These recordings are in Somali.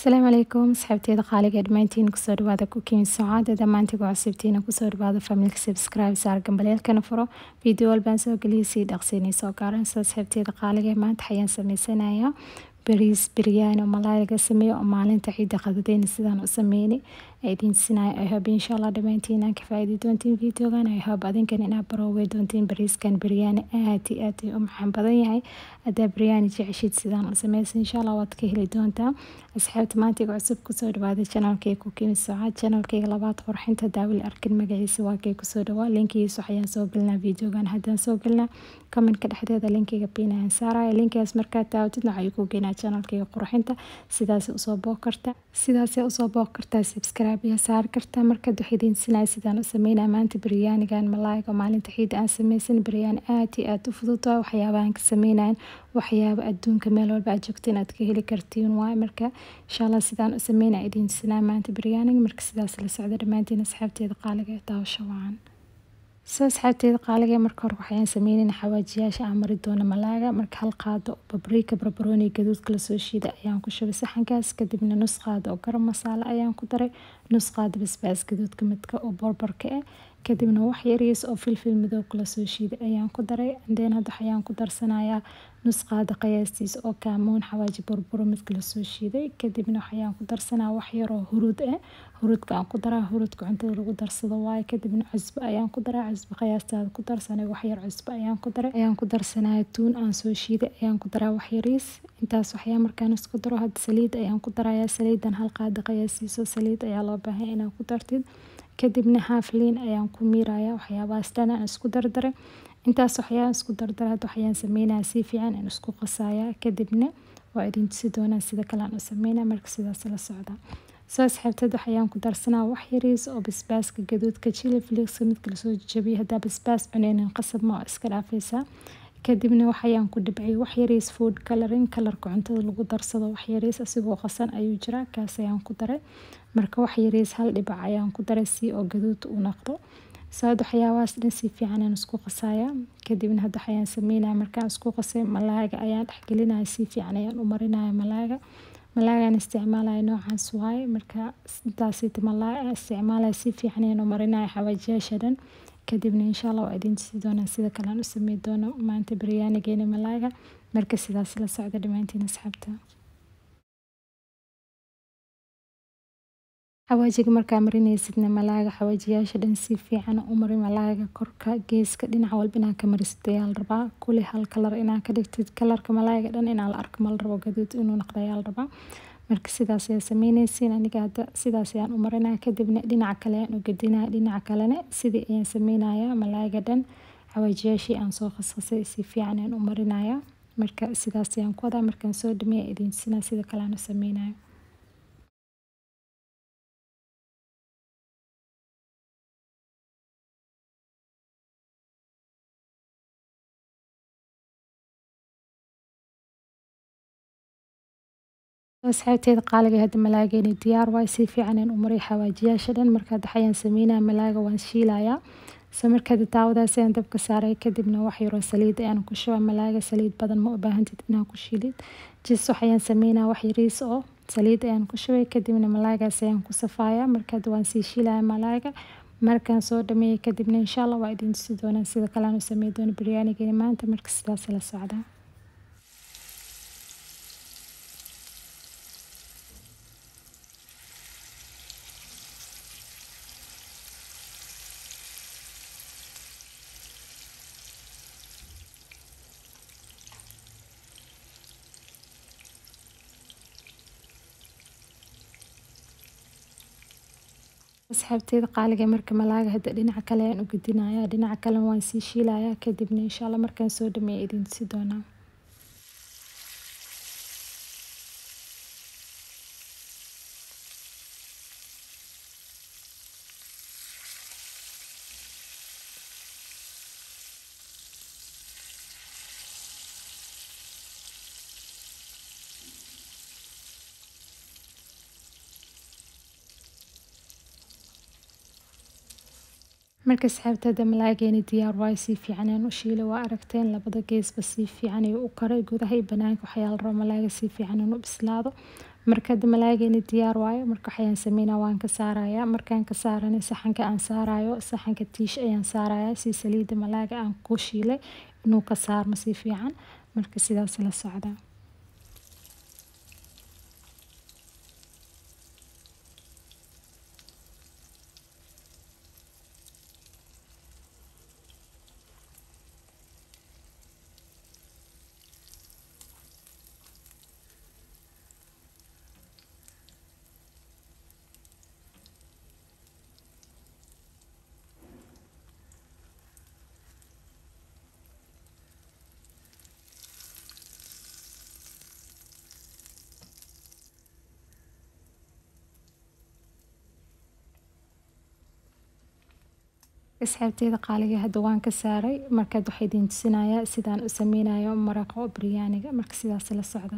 asalaamu calaykum asxaabteeda qaaliga dhammaantiin kusoo dhawaada kukiin socaada dhammaantiga cusubtiina kusoo dhawaada familka subscribe saar gambaleelkana furo video walbaan soo geliyay sii dhaqsiinay soo gaaran soo asxaabteeda qaaliga maanta xayaan sameysanayaa bariis biryaani oo malaay laga sameeyo oo maalinta ciidda qadadeyna sidaan u sameynay idiin sinaayo i hope insha allah dhammaantiin aan ka faa'iidi doontiin videogan i hope adinkan inaad baroowey doontiin bariiskan biryaani aad iyo aad u maxan badan yahay haddaa biryaani jeceshid sidaan u sameysa insha allah waad ka heli doontaa asxaabta maantiga cusub kusoo dhawaada janaalkay kukiin socaad janaalkayga labaad qurxinta daawil arkin magaciisa waa kay kusoo dhawaa linkigiisa waxayaan soo gelinaa videogan haddaan soo gelinaa commentka dhexdeeda linkiga piinayaan saaraya linkigaas markaad taawatid waxay ku geynaa janaalkayga qurxinta sidaas usoo booq karta sidaasay usoo booq kartaa subscribe iyo saari kartaa markaad wax idiin sinaya sidaan u sameynaa maanta biryaanigan malaayga maalinta ciidda aan sameysan biryaani aad iyo aad u fudud waa waxyaabahan ka sameynayan waxyaaba adduunka meel walba aad joogta inaad ka heli kartiin waay marka insha allah sidaan u sameynaa idiin sinaa maanta biryaaniga marka sidaas la socda dhammaantiin asxaabteeda qaaliga ee daawasho wacan soo asxaabteeda qaaliga marka hore waxayaan sameynayna xawaajiyaasha aan mari doono malaaga marka hal qaado babriika barbarooni gaduudka lasoo shiida ayaan ku shubay saxankaas kadibna nus qaado oo garam masaale ayaan ku daray nus qaado basbaas gaduudka midka oo borbarka ah kadibna wax yariis oo filfil madowga lasoo shiiday ayaan ku daray andeen hadda waxayaan ku darsanayaa nus qaado qiyaastiis oo kaamoon xawaaji burburo midka lasoo shiiday kadibna waxayaan ku darsanaa wax yaroo huruud ah huruudka aan ku daraa huruudka cuntada lagu darsado waaye kadibna cusbo ayaan ku daraa cusbo qiyaastaada ku darsanay wax yar cusbo ayaan ku daray ayaan ku darsanaya tuun aan soo shiiday ayaan ku daraa wax yariis intaas waxyaa markaan isku daro hadda saliid ayaan ku darayaa saliidan hal qaado qiyaastiiso saliid ayaa loo baahan inaad ku dartid kadibna haaf liin ayaan ku miiraya waxyaabahaas dhan aan isku dardaray intaas waxyaan isku dardaray hadda waxayaan sameynaya si fiican aan isku qasaya kadibna waa idin tusi doonaa sida kale aan u sameynaya marka sidaas la socda soo asxaabteed waxayaan ku darsanaa wax yariis oo basbaaska gaduudka chili flixka midka lasoo jabiyay haddaa basbaas cuneynin qasab ma oo iska dhaafaysaa kadibna waxayaan ku dhibciyay wax yariis food coloring kalarka cuntada lagu darsado wax yariis asigoo qasan ayuu jiraa kaas ayaan ku daray marka wax yariis hal dhibac ayaan ku daray si oo gaduud u noqdo saad waxyaabahaas dhan si fiican aan isku qasaya kadibna hadda waxayaan sameynaya markaan isku qasay malaaga ayaan dhexgelinaya si fiican ayaan u marinaya malaaga malaagaan isticmaalaya noocaas waaye marka intaasita malaaga isticmaalaya si fiican ayaan u marinaya xawaajiyaasha dhan kadibna insha allah waa idin tusi doonaa sida kale aan u samey doono maanta biryaanigeena malaaga marka sidaas la socda dhammaantiin asxaabta xawaajiga markaa marinaysidna malaaga xawaajiyaasha dhan si fiican u mari malaaga korka geeska dhinaca walba inaa ka marisid ayaa la rabaa kuli hal kalar inaa ka dhigtid kalarka malaaga dhan inaa la arko ma la rabo gaduud inuu noqdo ayaa la rabaa marka sidaas ayaa sameynaysiin aniga hadda sidaas ayaan u marinaya kadibna dhinaca kale ayaan u gedinaya dhinaca kalena sidii ayaan sameynaya malaaga dhan xawaajiyaashii aan soo qasqasay si fiican ayaan u marinaya marka sidaas ayaan ku wadaa markaan soo dhameeya idin tusinaa sida kale aan u sameynayo asxaabteeda qaaliga hadda malaageeni diyaar waay si fiican aan u maray xawaajiyaasha dhan marka hadda waxayaan sameynaya malaaga waan shiilayaa so markaad daawadaas ayaan dabka saaray kadibna wax yaroo saliid ayaan ku shubaa malaaga saliid badan ma u baahantid inaa ku shiilid jis waxayaan sameynaya wax yariis oo saliid ayaan ku shubay kadibna malaagaas ayaan ku safaaya markaad waan sii shiilaya malaaga markaan soo dhameeyay kadibna insha allah waa idin tusi doonaa sida kale aan u samey doono biryaanigeeni maanta marka sidaas la socdaa asxaabteeda qaaliga marka malaaga hadda dhinaca kale ayaan u gedinaya dhinaca kalena waan sii shiilaya kadibna insha allah markaan soo dhameeya idin tusi doonaa marka asxaabtada malaageeni diyaar waayo si fiican aan u shiilay waa aragteen labada geesba si fiican ayuu u karay gudaha iyo banaanka waxyaa la rabo malaaga si fiican inuu bislaado marka hadda malaaygeyna diyaar waayo marka waxayaan sameynaa waan ka saarayaa markaan ka saarana saxanka aan saarayo saxanka tiish ayaan saarayaa si saliidda malaayga aan ku shiilay inuu ka saarmo si fiican marka sidaas la socda asxaabteeda qaaliga hadda waan ka saaray markaad waxaa idin tusinayaa sidaan u sameynayo maraqa biryaaniga marka sidaas la socda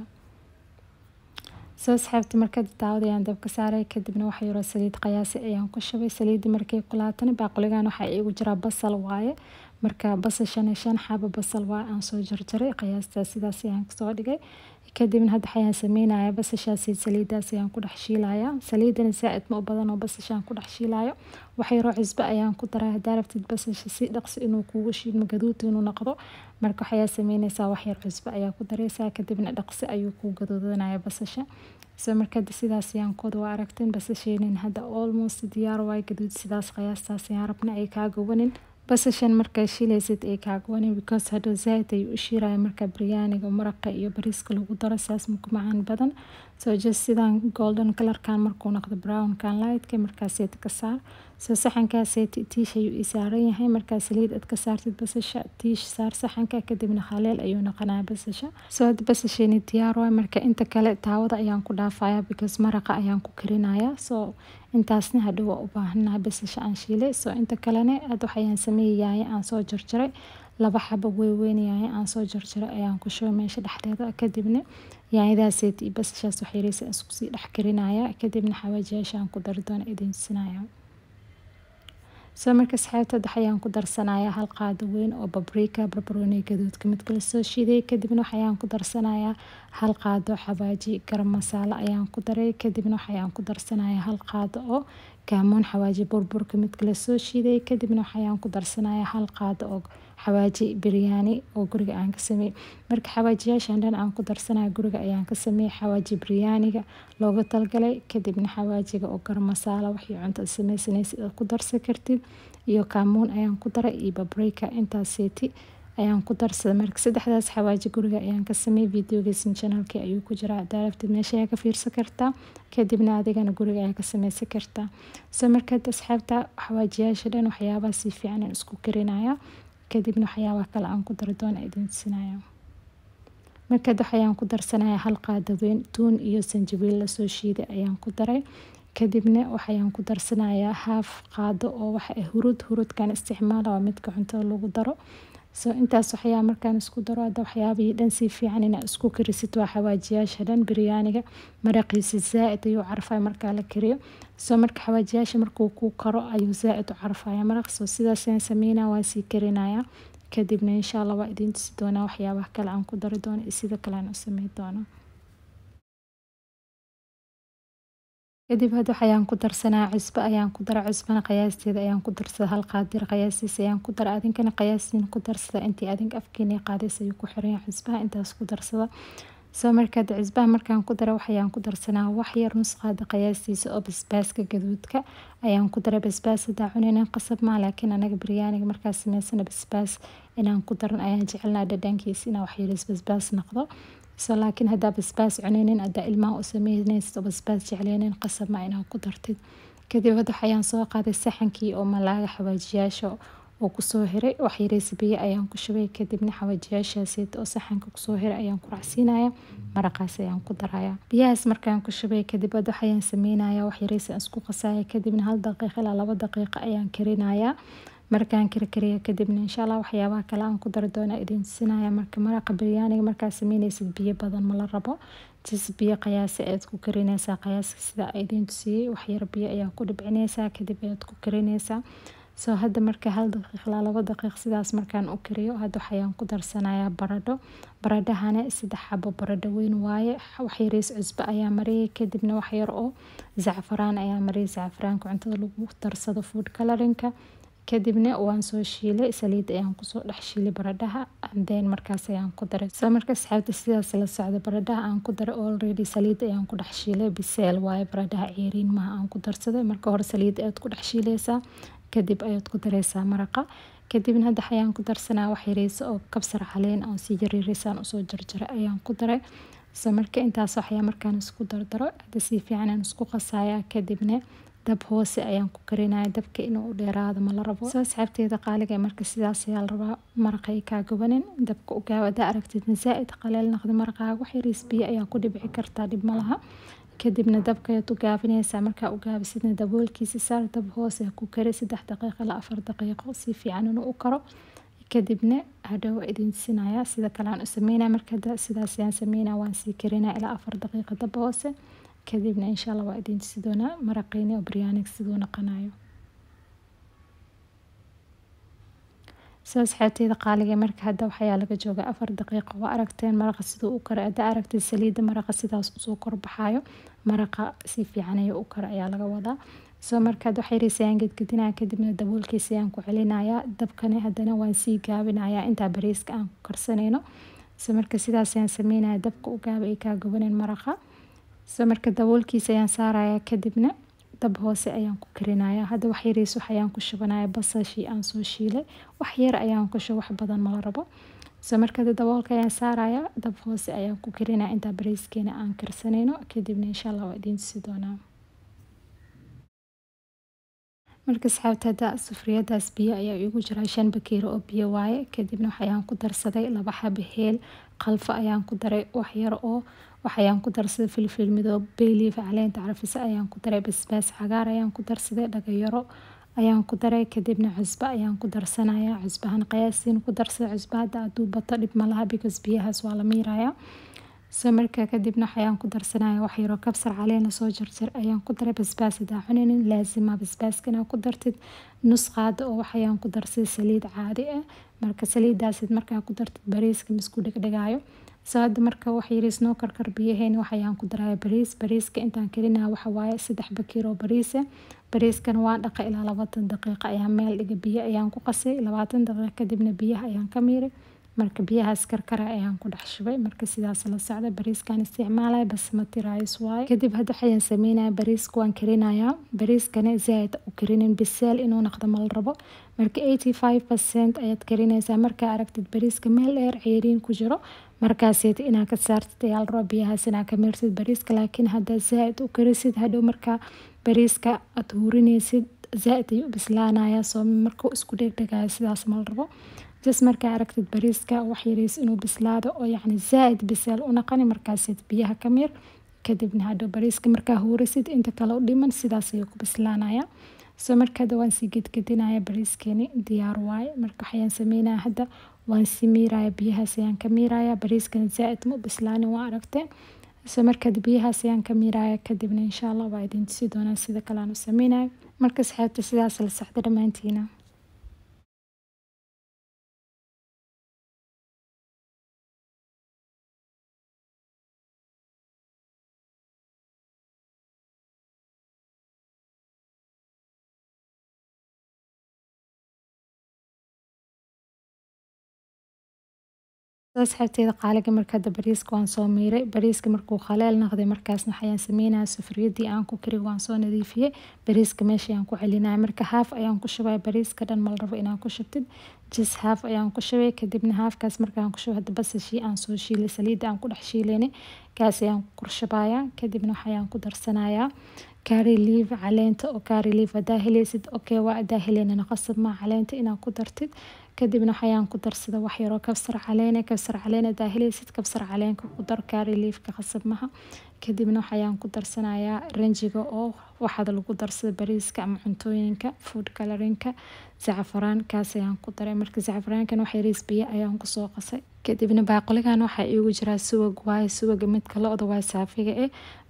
soo asxaabta markaad daawada ayaan dab ka saaray kadibna waxa yaroo saliid qayaasi ayaan ku shubay saliidda markay kulaatana baaquligan waxaa iigu jiraa basal waaye marka basal shan iyo shan xabo basal waa aan soo jarjaray qiyaastaa sidaas ayaan kasoo dhigay kadibna hadda waxayaan sameynayaa basashaasi saliidaas ayaan ku dhex shiilayaa saliidana zaa-id ma u badan oo basashaan ku dhex shiilayo wax yaroo cusbo ayaan ku daraa haddaa rabtid basasha si dhaqsi inuu kuugu shiidmo gaduud inuu noqdo marka waxayaa sameyneysaa wax yar cusbo ayaa ku dareysaa kadibna dhaqsi ayuu kuu gaduudanaya basasha so markada sidaas ayaan kooda waa aragteen basasheenin hadda almost diyaar waay gaduud sidaas qiyaastaas ayaan rabna ay kaa gowanin basashan markaa shiilaysid ay kaagwanin because hadhow zaaid ayuu u shiiraya markaa biryaaniga maraqa iyo bariiska lagu daro saas maku macaan badan so just sidaan golden colorkan markuu noqdo brownkan lightka markaaseed ka saar so saxankaaseet tiish ayuu ii saaran yahay markaa saliid aad ka saartid basasha tiish saar saxanka kadibna khaleel ayuu noqonaya basasha so hadda basasheeni diyaar waay marka inta kale taawada ayaan ku dhaafaya because maraqa ayaan ku karinaya so intaasna hadhow waa u baahanahay basasha aan shiilay so inta kalena aad waxayaan sameeyayaay aan soo jarjaray laba xabo weyweynayaay aan soo jarjaray ayaan ku shubay meesha dhexdeeda kadibna yaanyadaaseet iyo basashaas waxyareysa isku sii dhex karinaya kadibna xawaajiyaasha aan ku dari doona idin tusinaya soo marka asxaabta waxayaan ku darsanayaa hal qaado weyn oo babrika barbarooni gaduudka mid kala soo shiiday kadibna waxayaan ku darsanayaa hal qaado xawaaji garam masaalo ayaan ku daray kadibna waxayaan ku darsanayaa hal qaado oo kaamoon xawaaji burburka mid kala soo shiiday kadibna waxayaan ku darsanayaa hal qaado oo xawaaji biryaani oo guriga aan ka sameeyey marka xawaajiyaashan dhan aan ku darsanayo guriga ayaan ka sameeyey xawaaji biryaaniga looga talgalay kadibna xawaajiga oo garam masaalo wixii cunto sameysanaysid aad ku darsan kartid iyo kaamoon ayaan ku daray iyo babrika intaaseeti ayaan ku darsaday marka saddexdaas xawaaji guriga ayaan ka sameeyey videogeysan channelkii ayuu ku jiraa daarabtid meesha ayaa ka fiirsan kartaa kadibna adigana guriga ayaa ka sameysan kartaa so markaad asxaabta xawaajiyaasha dhan waxyaabaha si fiican aan isku karinaya kadibna waxyaabaha kale aan ku dari doona idin tusinaya markaad waxayaan ku darsanaya hal qaado weyn tuun iyo sanjabiil lasoo shiiday ayaan ku daray kadibna waxayaan ku darsanayaa haaf qaado oo waxa hurud hurudkan isticmaala waa midka cuntada lagu daro so intaas waxyaa markaan isku daro hadda waxyaabihii dhan si fiican inaa isku karisid waa xawaajiyaasha dhan biryaaniga maraqiisa zaa-id ayuu carfaya markaa la kariyo so marka xawaajiyaasha markuu ku karo ayuu zaa-id u carfaya maraq so sidaasaan sameynaa waa sii karinaya kadibna insha allah waa idiin tusi doonaa waxyaabaha kale aan ku dari doono iyo sida kale aan u sameyn doono kadib hadda waxayaan ku darsanaa cusbo ayaan ku dara cusbana qiyaasteeda ayaan ku darsada hal qaadir qiyaastiisa ayaan ku dara adinkana qiyaastiin ku darsada intii adinka afkeena qaadays ayuu ku xiran yahay cusbaha intaas ku darsada soo markaad cusbaha markaan ku dara waxayaan ku darsanaa wax yar nus qaada qiyaastiisa oo basbaaska gaduudka ayaan ku dara basbaas hadaa cunaynan qasab maa laakiin anaga biryaaniga markaa sameysana basbaas inaan ku daran ayaan jecelnaa dhadhankiisa inaa waxyaris basbaas noqdo so laakiin haddaa basbaas cunaynin haddaa ilmaha u sameynaysid oo basbaas jecleynin qasab ma inaa ku dartid kadib hadda waxayaan soo qaaday saxankii oo malaaga xawaajiyaasha oo kusoo hiray waxyareysa biyo ayaan ku shubay kadibna xawaajiyaashaasiit oo saxanka kusoo hiray ayaan ku racsiinaya maraqaas ayaan ku daraya biyahaas markaan ku shubay kadib hadda waxayaan sameynaya waxyareysa aan isku qasaya kadibna hal daqiiqa ilaa laba daqiiqa ayaan karinaya markaan karkariya kadibna insha allah waxyaabaha kale aan ku dari doona idin tusinaya marka maraqa biryaaniga markaa sameyneysid biyo badan mala rabo jis biyo qiyaasi ayaad ku karineysaa qiyaaska sida idin tusiyey waxyar biyo ayaa ku dhibcineysaa kadib ayaad ku karineysaa soo hadda marka hal daqiiq ilaa labo daqiiq sidaas markaan u kariyo hadda waxayaan ku darsanayaa baradho baradhahana saddex xabo baradho weyn waaye waxyariis cusbo ayaa mariyay kadibna waxyar oo zacfaraan ayaa mariyay zacfaraanka cuntada lagu darsado food colorinka kadibna waan soo shiilay saliid ayaan kusoo dhex shiilay baradhaha then markaas ayaan ku daray soo marka asxaabta sidaas la socda baradhaha aan ku daray already saliid ayaan ku dhex shiilay biseel waaye baradhaha ceeriin maha aan ku darsaday marka hore saliid ayaad ku dhex shiilaysaa kadib ayaad ku dareysaa maraqa kadibna hadda ayaan ku darsanaa wax yariisa oo kabsar caleen oo si yariirisaan usoo jarjaray ayaan ku daray soo marka intaas waxyaa markaan isku dardaro hadda si fiican aan isku qasayaa kadibna dab hoose ayaan ku karinaya dabka inuu dheeraado ma la rabo soo asxaabteeda qaaliga marka sidaas ayaa la rabaa maraqa ay kaa gabanin dabka u gaaw hadaa aragtidna zaa-id qaleel naqdi maraqaaga wax yariis biyo ayaa ku dhibci kartaa dhib ma laha kadibna dabka ayaad u gaabinaysaa markaa u gaabisidna daboolkiisa saar dab hoose ku kari saddex daqiiqo ilaa afar daqiiqo si fiican inuu u karo kadibna hadhow idin sinaya sida kale aan u sameynaya marka sidaas ayaan sameynaya waan sii karinaya ilaa afar daqiiqo dab hoose kadibna insha allah waa idin tusi doonaa maraqeyni oo biryaanig siduu naqanayo soo asxaabteeda qaaliga marka hadda waxayaa laga jooga afar daqiiqo waa aragteen maraqa siduu u kara hadda aragtid saliidda maraqa sidaas usoo korbaxayo maraqa si fiican ayuu u kara ayaa laga wadaa soo markaad wax yariis ayaan gedgedinaya kadibna daboolkiisa ayaan ku celinayaa dabkani haddana waan sii gaabinayaa intaa bariiska aan ku karsanayno soo marka sidaas ayaan sameynaya dabka u gaaba ay kaa gabaneen maraqa soo marka daboolkiisa ayaan saaraya kadibna dab hoose ayaan ku karinaya hadda wax yariis wax ayaan ku shubanaya basashii aan soo shiilay wax yar ayaan ku shubo wax badan mala rabo soo marka daboolka ayaan saaraya dab hoose ayaan ku karinaya intaa bariiskeena aan karsanayno kadibna insha allah waa idiin tusi doonaa marka asxaabta hadda sufriyadaas biyo ayaa igu jira shan bakeero oo biyo waaye kadibna waxayaan ku darsaday laba xabo heel qalfo ayaan ku daray wax yar oo waxayaan ku darsaday filfil midoob bayliif caleenta carfisa ayaan ku daray basbaas cagaar ayaan ku darsaday dhagayaro ayaan ku daray kadibna cusbo ayaan ku darsanaya cusbahan qiyaastiin ku darsaday cusbo hadda hadduu bato dhib ma laha because biyahaas waa la miiraya soo markaa kadibna waxayaan ku darsanaya wax yaroo kabsar caleena soo jarjar ayaan ku daray basbaas hadaa cuninin laasima basbaaska inaa ku dartid nus qaado oo waxayaan ku darsaday saliid caadi ah marka saliidaasid markaa ku dartid bariiska misku dhegdhegaayo soo hadda marka wax yariis noo karkar biyaheen waxayaan ku daraya bariis bariiska intaan karinaya waxa waaye saddex bakiir oo bariisa bariiskan waa dhaqa ilaa labaatan daqiiqa ayaan meel dhiga biyo ayaan ku qasay labaatan daqiiqa kadibna biyaha ayaan ka miiray marka biyahaas karkara ayaan ku dhex shubay marka sidaas la socda bariiskan isticmaalaya basmati rice waaye kadib hadda waxayaan sameynaya bariiska waan karinayaa bariiskana zaaid u karinin bisaal inuu noqdo mal rabo marka eighty five percent ayaad karinaysaa markaa aragtid bariiska meel dheer ceeriin ku jiro markaaseed inaa ka saartid ayaa la rabaa biyahaas inaa ka miirtid bariiska laakiin haddaa zaaid u karisid hadhow markaa bariiska aad hurinaysid zaaid ayuu bislaanaya soo markuu isku dhegdhegaya sidaas mal rabo jas markaa aragtid bariiska wax yariis inuu bislaado oo yacni zaaid bisaal u naqani markaaseed biyaha ka miir kadibna hadhow bariiska markaa huurisid inta kale u dhiman sidaas ayuu ku bislaanaya soo marka hadda waan sii gedgedinaya bariiskeeni diyaar waaye marka waxayaan sameynaya hadda waan sii miiraya biyahaas ayaan ka miiraya bariiskana zaaid ma u bislaanin waa aragteen soo markaad biyahaas ayaan ka miiraya kadibna insha allah waa idin tusi doonaa sida kale aan u sameynayo marka asxaabta sidaas la socda dhammaantiina asxaabteeda qaaliga marka hadda bariiska waan soo miiray bariiska markuu khaleel noqday markaasna waxayaan sameynaya sufriyadii aan ku kari waan soo nadiifiyey bariiska meesha ayaan ku celinaya marka haaf ayaan ku shubaya bariiska dhan mal rabo inaan ku shubtid jis haaf ayaan ku shubay kadibna haafkaas markaan ku shubay hadda basashii aan soo shiilay saliidda aan ku dhex shiilaynay kaas ayaan ku korshabaya kadibna waxayaan ku darsanayaa kaari liif caleenta oo kaari liif hadaa helaysid okay waa hadaa heleynana qasab maa caleenta inaad ku dartid kadibna waxayaan ku darsada wax yaroo kabsar caleene kabsar caleen hadaa helaysid kabsar caleenka ku dar kaari liifka qasab maha kadibna waxayaan ku darsanayaa ranjiga oo waxaad lagu darsada bariiska ama cuntooyinka food colorinka zacfaraan kaas ayaan ku daray marka zacfaraankan wax yariis biyo ayaan kusoo qasay kadibna baaquligan waxaa iigu jiraa suwag waaye suwaga midka lo-da waa saafiga eh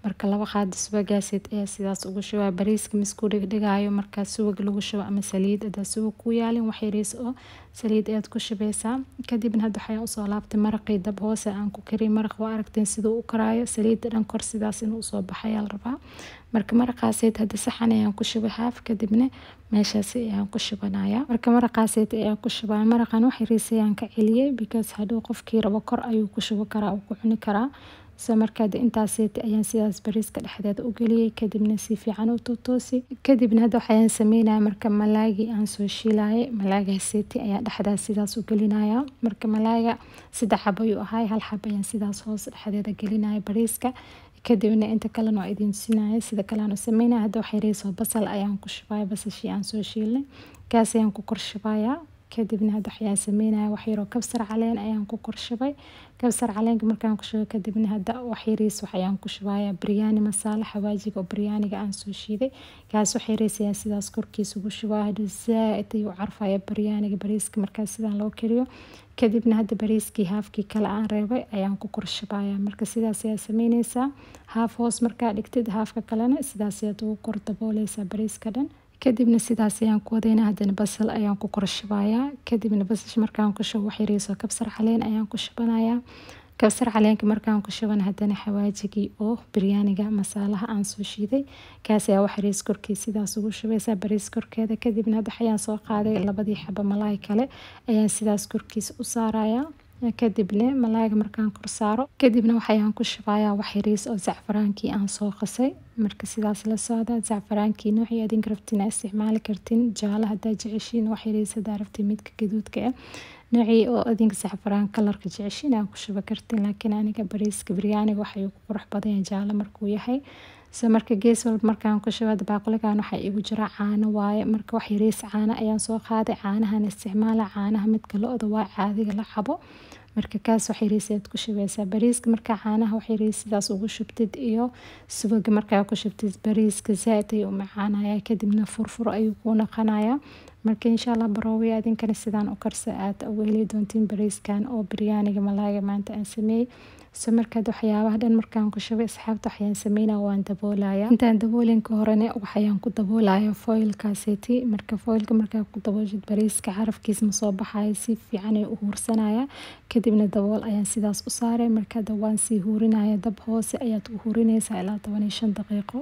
marka laba qaado subagaasid ayaa sidaas ugu shubaa bariiska misku dhigdhigaayo markaa subag lagu shubo ama saliid hadaa subag ku yaalin wax yariis oo saliid ayaad ku shubeysaa kadibna hadda waxayaan usoo laabtay maraqii dab hoose aan ku kariy maraq waa aragteen siduu u karaayo saliidda dhan kor sidaas inuu usoo baxayaa la rabaa marka maraqaaseed hadda saxan ayaan ku shubay haaf kadibna meeshaasi ayaan ku shubanaya marka maraqaaseed ayaan ku shubaya maraqan wax yariis ayaan ka celiyay because hadhow qofkii rabo kor ayuu ku shubi karaa uu ku cuni karaa so markaa intaaseeti ayaan sidaas bariiska dhexdeeda u geliyay kadibna si fiican u tuutoosi kadibna hadda waxayaan sameynaya marka malaagii aan soo shiilayay malaagaseeti ayaan dhexdaas sidaas u gelinaya marka malaaga saddex xab ayuu ahay hal xab ayaan sidaas hoos dhexdeeda gelinaya bariiska kadibna inta kalena waa idin tusinaya sida kale aan u sameynaya hadda wax yariisoo basal ayaan ku shubaya basashii aan soo shiilnay kaas ayaan ku kor shubaya kadibna hadda waxayaan sameynaya wax yaroo kabsar caleen ayaan ku korshubay kabsar caleenka markaan ku shubay kadibna hadda wax yariis waxayaan ku shubaya biryaani masaala xawaajiga oo biryaaniga aan soo shiiday kaas wax yariis ayaan sidaas korkiisa ugu shubaya hadhow zaa-id ayuu carfaya biryaaniga bariiska markaas sidaan loo kariyo kadibna hadda bariiskii haafkii kale aan reebay ayaan ku korshubaya marka sidaas ayaa sameyneysaa haaf hoos markaa dhigtid haafka kalena sidaas ayaad ugu kor dabooleysaa bariiska dhan kadibna sidaas ayaan ku wadayna haddana basal ayaan ku korshubayaa kadibna basasha markaan ku shubo wax yariisoo kabsar caleen ayaan ku shubanayaa kabsar caleenka markaan ku shuban haddana xawaajigii oo biryaaniga masaalaha aan soo shiiday kaas ayaa wax yariis korkiis sidaas ugu shubaysaa bariis korkeeda kadibna hadda waxayaan soo qaaday labadii xaba malaay kale ayaan sidaas korkiis u saarayaa kadibna malaaga markaan kor saaro kadibna waxayaan ku shubayaa wax yariis oo zacfaraankii aan soo qasay marka sidaas la socda zacfaraankii noocii adinka rabtiin aa isticmaali kartiin jaalo hadaa jeceshiin wax yariis hadaa rabtiin midka gaduudka ah noocii oo adinka zacfaraan kalarka jeceshiin aa ku shuba kartiin laakiin aniga bariiska biryaaniga waxay ku qurux badan jaalo markuu yahay so marka gees walba markaan ku shubada baaquligan waxaa igu jira caano waaye marka wax yariis caano ayaan soo qaaday caanahan isticmaala caanaha midka lo-da waa caadiga la cabo marka kaas wax yariis ayaad ku shubeysaa bariiska markaa caanaha wax yariis sidaas ugu shubtid iyo subaga markaa ku shubtid bariiska zaa-id ayuu u macaanaya kadibna furfur ayuu kuu naqanaya marka insha allah baroowi adinkana sidaan u karsa aad ugu heli doontiin bariiskan oo biryaaniga malaaga maanta aan sameeyey so markaad waxyaabaha dhan markaan ku shubay asxaabta waxayaan sameynaya waan daboolaya intaan daboolinka horene waxayaan ku daboolaya foilkaaseti marka foilka markaa ku daboolshid bariiska carafkiis ma soo baxayo si fiican ay u huursanaya kadibna dabool ayaan sidaas u saaray marka hadda waan sii huurinaya dab hoose ayaad u huurineysaa ilaa toban iyo shan daqiiqo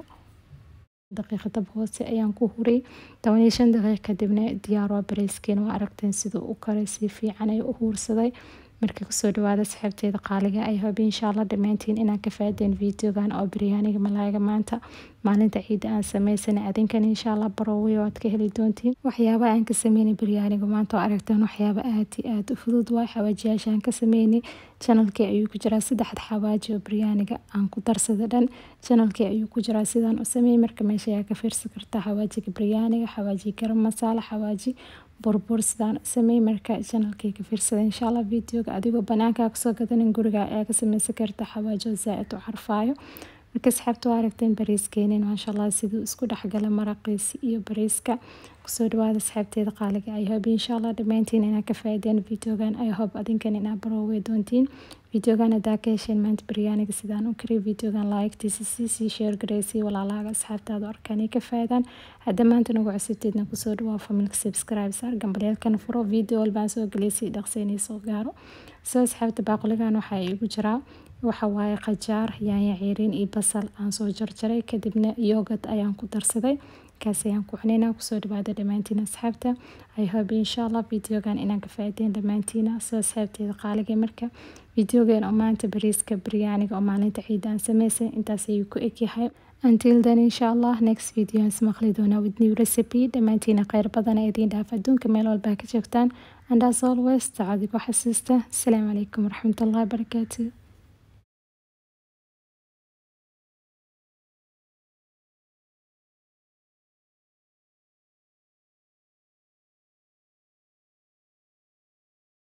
daqiiqa dab hoose ayaan ku huray toban iyo shan daqiiq kadibna diyaar waa bariiskiina waa aragteen siduu u karay si fiican ay u huursaday marka kusoo dhawaada saxiibteeda qaaliga ay hobi insha allah dhammaantiin inaan ka faadeen videogan oo biryaaniga malaaga maanta maalinta ciidda aan sameysana adinkan insha allah baroowiy oo aad ka heli doontiin waxyaaba aan ka sameynay biryaaniga maanta oo aragtaan waxyaaba aad iyo aad u fudud waay xawaajiyaasha aan ka sameynay janalkii ayuu ku jiraa saddexda xawaaji oo biryaaniga aan ku darsada dhan janalkii ayuu ku jiraa sidaan u sameeyey marka meesha ayaa ka fiirsan kartaa xawaajiga biryaaniga xawaaji garam masaala xawaaji burbur sidaan sameey marka janalkii ka fiirsada insha allah videoga adigoo banaankaa kasoo gadanin guriga ayaa ka sameysan karta xawaajo zaa-id u carfaayo marka asxaabta waa aragteen bariiskeenin maasha allah siduu isku dhexgala maraqiisi iyo bariiska kusoo dhawaada asxaabteeda qaaliga ay hob insha allah dhammaantiin inaa ka faaideen videogan ay hob adinkan inaa baroowey doontiin videogan hadaa ka hesheen maanta baryaaniga sidaan u kariy videogan laayigtiisa siisii sheer gareysii walaalaaga asxaabtaada arkaan ka faadaan hadda maanta nagu cusubteedna kusoo dhawaa familka subscribe saar gambaleelkana furo video walbaan soo geleysay dhaqseynay soo gaaro soo asxaabta baaquligan waxaa igu jiraa waxa waaye qajaar yaanya ciiriin iyo basal aan soo jarjaray kadibna yogad ayaan ku darsaday kaas ayaan ku cunayna kusoo dhawaada dhammaantiin asxaabta i hope insha allah videogan inaan ka faaideen dhammaantiina soo asxaabteeda qaaliga marka videogan oo maanta bariiska biryaaniga oo maalinta ciidda aan sameysay intaas ayuu ku egyahay until then insha allah next video aan ismaqli doonaa with new recipe dhammaantiina kheyr badan ee idiin dhaaf adduunka meel walbaa ka joogtaan and as always tacadigo xasuusta asalaamu calaykum waraxmatullahi wabarakaatu